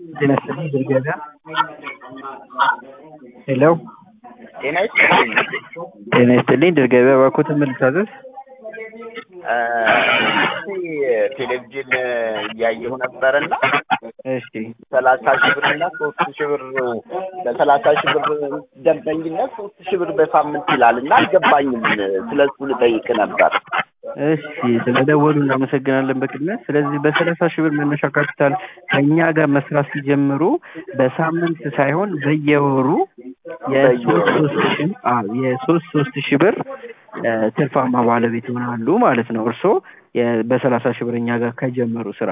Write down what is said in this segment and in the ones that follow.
ጤና ይስጥልኝ ድል ገበያ ሄሎ ጤና ይስጥልኝ። ጤና ይስጥልኝ ድል ገበያ እባክዎትን ምን ልታዘዝ? ቴሌቪዥን እያየሁ ነበርና እሺ ሰላሳ ሺህ ብር እና ሶስት ሺህ ብር ለሰላሳ ሺህ ብር ደንበኝነት ሶስት ሺህ ብር በሳምንት ይላል እና አልገባኝም። ስለ እሱ ልጠይቅ ነበር። እሺ ስለደወሉ እናመሰግናለን በቅድሚያ። ስለዚህ በሰላሳ ሺህ ብር መነሻ ካፒታል ከእኛ ጋር መስራት ሲጀምሩ በሳምንት ሳይሆን በየወሩ የሶስት ሶስት ሺህ አዎ የሶስት ሶስት ሺህ ብር እ ትርፋማ ባለቤት ይሆናሉ ማለት ነው። እርስዎ የ- በሰላሳ ሺህ ብር እኛ ጋር ከጀመሩ ስራ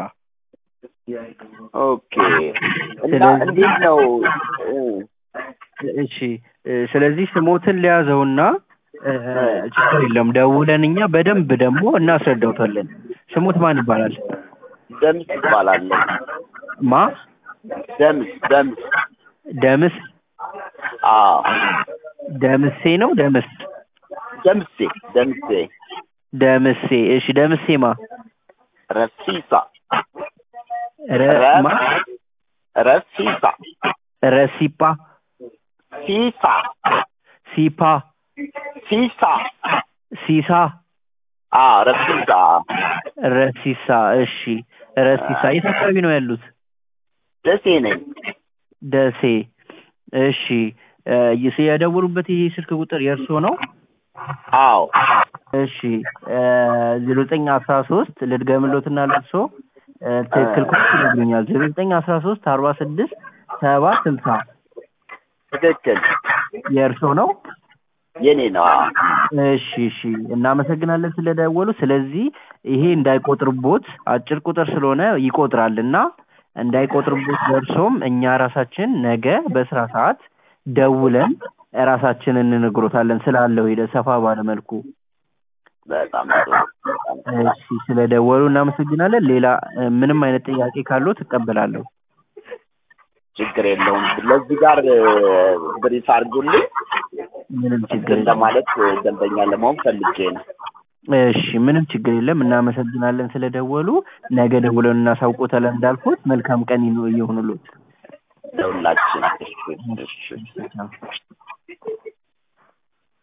ኦኬ እና ስለዚህ- እንዴት ነው እ፣ እሺ እ፣ ስለዚህ ስሞትን ሊያዘውና እ፣ ችግር የለውም ደውለን እኛ በደንብ ደግሞ እናስረዳውታለን። ስሙት ማን ይባላል? ደምስ ይባላለሁ። ማ ደምስ ደምስ ደምስ አዎ ደምሴ ነው ደምስ ደምሴ ደምሴ ደምሴ እሺ ደምሴ ማ ረሲሳ ረ ማ ረሲሳ ረሲፓ ሲሳ ሲፓ ሲሳ ሲሳ አ ረሲሳ ረሲሳ እሺ ረሲሳ የት አካባቢ ነው ያሉት? ደሴ ነኝ። ደሴ እሺ እ፣ ይስ የደወሉበት ይሄ ስልክ ቁጥር የእርስዎ ነው? አዎ እሺ ዜሮ ዘጠኝ አስራ ሶስት ልድገምሎትና ለብሶ ትክክል ኮ ይነግሩኛል። ዜሮ ዘጠኝ አስራ ሶስት አርባ ስድስት ሰባ ስልሳ ትክክል የእርስዎ ነው? የኔ ነው። አዎ እሺ እሺ እናመሰግናለን ስለደወሉ። ስለዚህ ይሄ እንዳይቆጥርቦት አጭር ቁጥር ስለሆነ ይቆጥራል እና እንዳይቆጥርቦት ደርሶም እኛ ራሳችን ነገ በስራ ሰዓት ደውለን ራሳችንን እንነግሮታለን ስላለው ሂደት ሰፋ ባለ መልኩ። በጣም ጥሩ። እሺ ስለደወሉ እናመሰግናለን። ሌላ እ፣ ምንም አይነት ጥያቄ ካለው ትቀበላለሁ። ችግር የለውም። ለዚህ ጋር እ፣ ብሪፍ አድርጉልኝ ምንም ችግር እንትን የለም። ለማለት እ፣ ደንበኛ ለመሆን ፈልጌ ነው። እሺ ምንም ችግር የለም። እናመሰግናለን ስለደወሉ። ነገ ደውለን እናሳውቆታለን እንዳልኩት። መልካም ቀን ይኑ- ይሁንልዎት። ለሁላችን። እሺ እሺ እሺ።